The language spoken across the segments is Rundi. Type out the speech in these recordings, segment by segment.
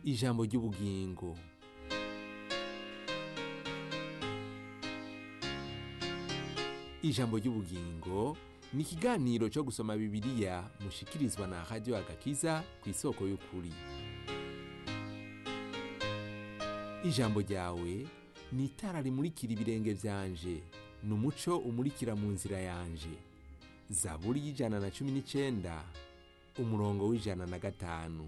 ijambo ry'ubugingo ijambo ry'ubugingo ni ikiganiro cyo gusoma bibiliya mushikirizwa na radiyo agakiza ku isoko y'ukuri ijambo ryawe ni itara rimurikira ibirenge byanje ni umuco umurikira mu nzira yanje zaburi y'ijana na cumi n'icyenda umurongo w'ijana na gatanu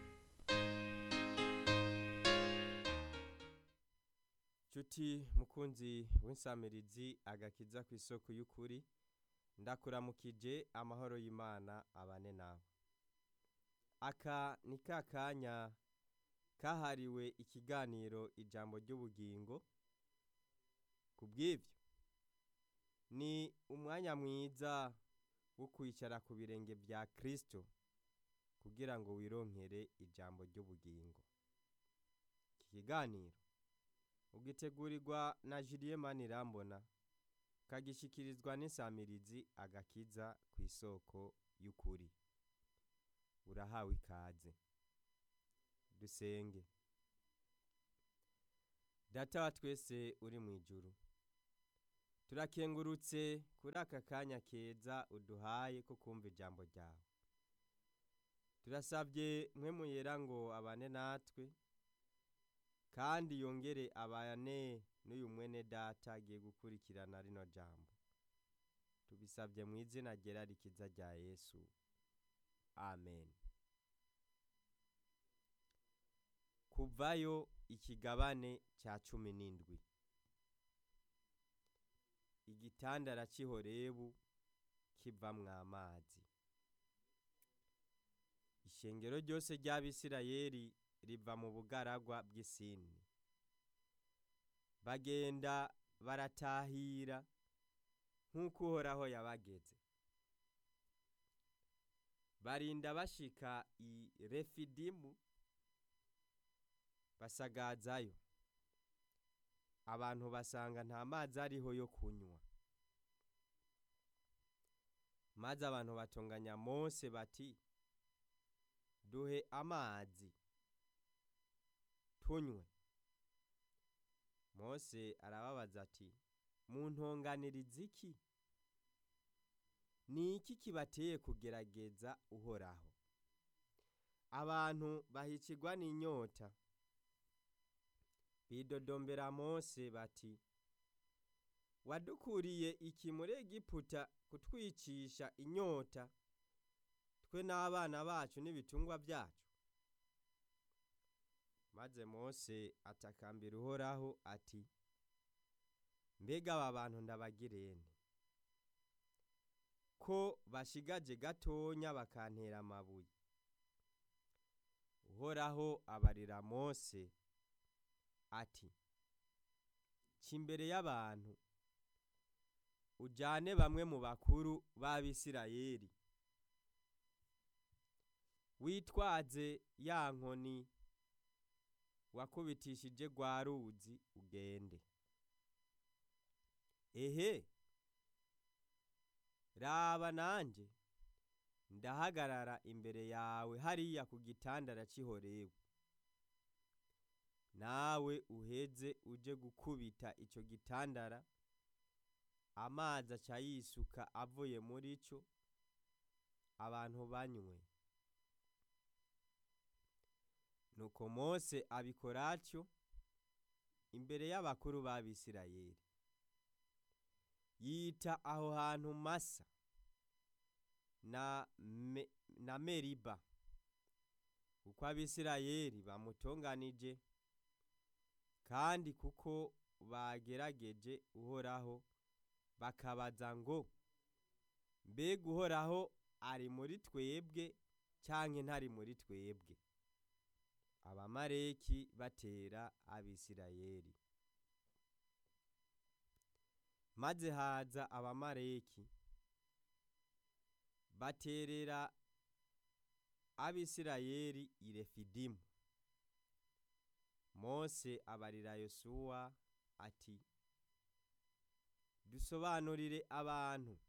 Cuti mukunzi w'insamirizi agakiza ku isoko y'ukuri ndakuramukije amahoro y'Imana abane nawe aka ni ka kanya kahariwe ikiganiro ijambo ry'ubugingo ku bw'ibyo ni umwanya mwiza wo kwicara ku birenge bya kirisito kugira ngo wironkere ijambo ry'ubugingo iki kiganiro ugitegurirwa na Julie Manirambona kagishikirizwa n'insamirizi agakiza ku isoko y'ukuri urahawe ikaze dusenge data wa twese uri mu ijuru turakengurutse kuri aka kanya keza uduhaye ko kumva ijambo ryawe turasabye mwe muyera ngo abane natwe kandi yongere abane n'uyu mwene data agiye gukurikirana rino jambo tubisabye mu izina ryera rikiza rya yesu amen kuvayo ikigabane cya cumi n'indwi igitandara cy'ihorebu kivamwo amazi ishengero ryose ry'abisirayeli riva mu bugaragwa bw'isini bagenda baratahira nk'uko uhoraho yabageze barinda bashika i refidimu basagazayo abantu basanga nta mazi ariho yo kunywa maze abantu batunganya mose bati duhe amazi tunywe mose arababaza ati muntonganiriza iki ni iki kibateye kugerageza uhoraho abantu bahicirwa n'inyota bidodombera mose bati wadukuriye iki muri egiputa kutwicisha inyota twe n'abana bacu n'ibitungwa byacu maze mose atakambira uhoraho ati mbega aba bantu ndabagirene ko bashigaje gatonya bakantera amabuye uhoraho abarira mose ati imbere y'abantu ujyane bamwe mu bakuru b'abisirayeli witwaze ya nkoni wakubitishije rwa ruzi ugende ehe raba nanjye ndahagarara imbere yawe hariya ku gitandara cy'ihorewe nawe uheze uje gukubita icyo gitandara amazi aca yisuka avuye muri cyo abantu banywe nuko mose abikora atyo imbere y'abakuru b'abisirayeli yita aho hantu masa na, me, na meriba kuko abisirayeli bamutonganije kandi kuko bagerageje uhoraho bakabaza ngo mbega uhoraho ari muri twebwe cyangwa ntari muri twebwe abamareki batera abisirayeli maze haza abamareki baterera abisirayeli i refidimu mose abarira yosuwa ati dusobanurire abantu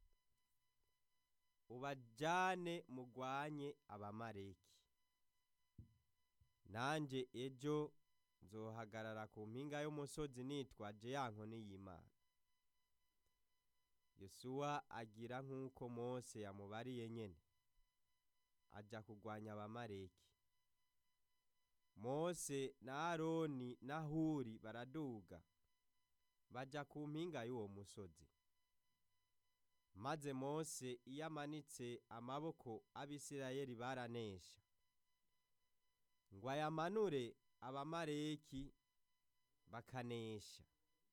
ubajyane mugwanye abamareki nanjye ejo nzohagarara ku mpinga y'umusozi nitwaje ya nkoni y'imana yosuwa agira nk'uko mose yamubariye nyene aja kurwanya abamareki mose na aroni na huri baraduga baja ku mpinga y'uwo musozi maze mose iyo amanitse amaboko abisirayeli baranesha ngo ayamanure abamareki bakanesha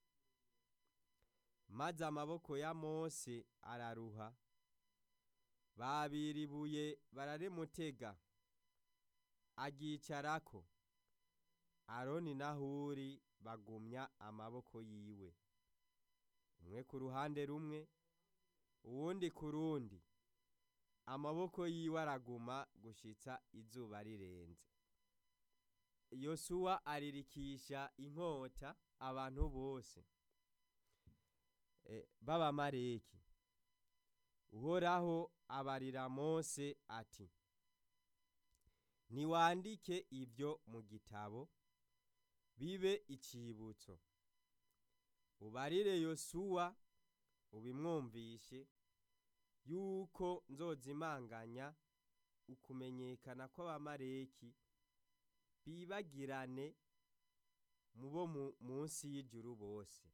maze amaboko ya mose araruha babira ibuye bararimutega aryicarako aroni na huri bagumya amaboko yiwe umwe ku ruhande rumwe uwundi ku rundi amaboko yiwe araguma gushitsa izuba rirenze yosuwa aririkisha inkota abantu bose b'abamareki uhoraho abarira mose ati ntiwandike ibyo mu gitabo bibe icibutso ubarire yosuwa ubimwumvishe yuko nzozimanganya ukumenyekana kw'abamareki bibagirane mu bo munsi y'ijuru bose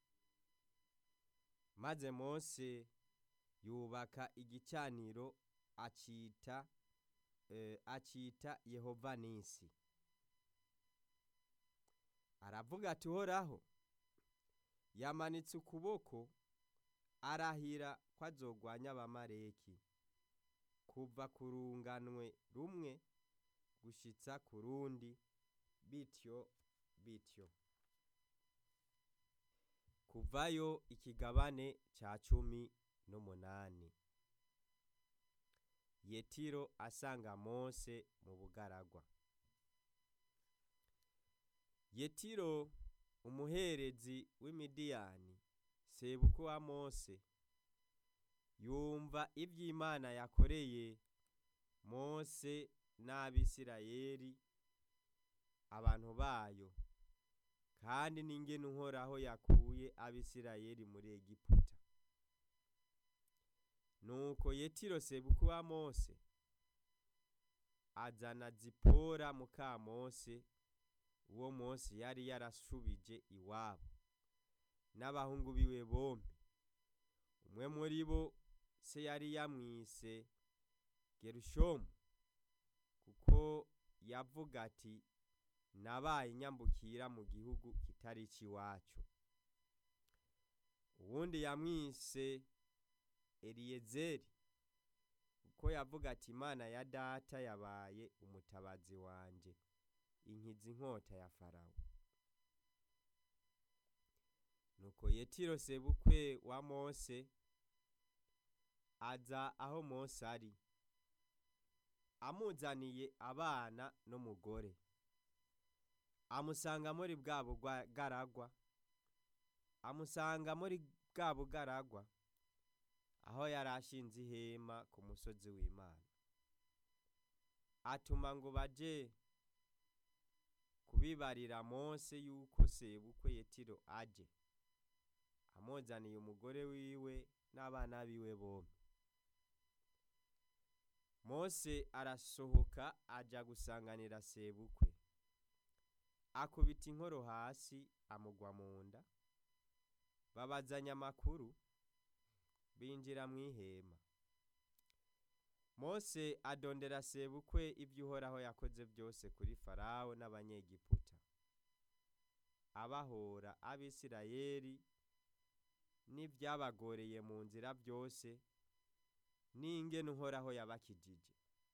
maze mose yubaka igicaniro acita acita yehova nisi aravuga ati uhoraho yamanitse ukuboko arahira ko azogwanya abamareki kuva ku runganwe rumwe gushitsa ku rundi bityo bityo kuvayo ikigabane ca cumi n'umunani yetiro asanga mose mu bugaragwa yetiro umuherezi w'imidiyani sebuku wa mose yumva ivy'imana yakoreye mose n'abisirayeli abantu bayo kandi n'ingene uhoraho yakuye abisirayeli muri egiputa nuko yetiro sebuku wa mose azana zipora muka mose uwo mose yari yarashubije iwabo n'abahungu biwe bombi umwe muri bo se yari yamwise gerushomu kuko yavuga ati nabaye nyambukira mu gihugu kitari icy'iwacu uwundi yamwise eliyezeri kuko yavuga ati imana ya data yabaye umutabazi wanjye inkiza inkota ya farawo nuko yetiro sebukwe wa mose aza aho mose ari amuzaniye abana n'umugore amusanga muri bwa bugaragwa amusanga muri bwa bugaragwa aho yari ashinze ihema ku musozi w'imana atuma ngo baje kubibarira mose yuko sebukwe yetiro aje amuzaniye umugore wiwe n'abana biwe bombi mose arasohoka aja gusanganira sebukwe akubita inkoro hasi amugwa mu nda babazanya amakuru binjira mu ihema mose adondera sebukwe ibyo uhoraho yakoze byose kuri farawo n'abanyegiputa abahora abisirayeli n'ibyabagoreye mu nzira byose n'ingene uhoraho yabakijije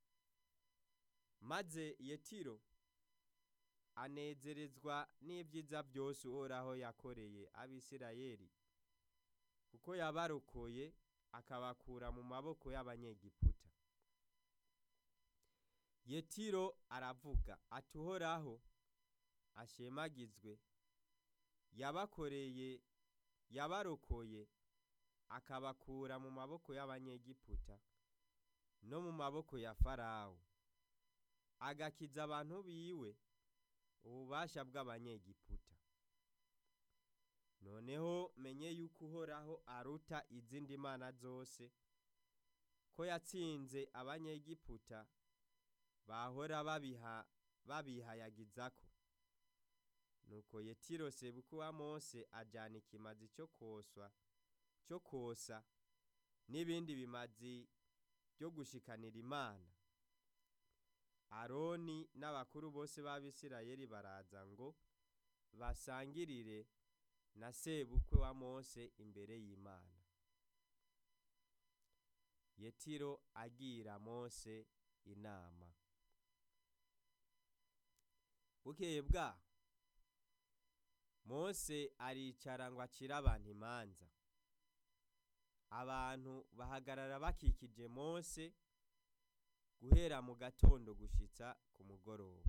maze yetiro anezerezwa n'ibyiza byose uhoraho yakoreye abisirayeli kuko yabarokoye akabakura mu maboko y'abanyegiputa yetiro aravuga ati uhoraho ashemagizwe yabakoreye yabarokoye akabakura mu maboko y'abanyegiputa no mu maboko ya farawo agakiza abantu biwe ububasha bw'abanyegiputa noneho menye yuko uhoraho aruta izindi mana zose ko yatsinze abanyegiputa bahora babiha babihayagizako nuko yetiro sebuku wa mose ajana ikimazi cyo koswa cyo kosa n'ibindi bimazi byo gushikanira imana aroni n'abakuru bose b'abisirayeli baraza ngo basangirire na sebukwe wa mose imbere y'imana yetiro agira mose inama bukeye bwaho mose aricara ngo acire abantu imanza abantu bahagarara bakikije mose guhera mu gatondo gushitsa ku mugoroba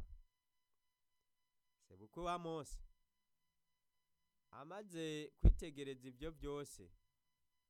sebukwe wa mose amaze kwitegereza ibyo byose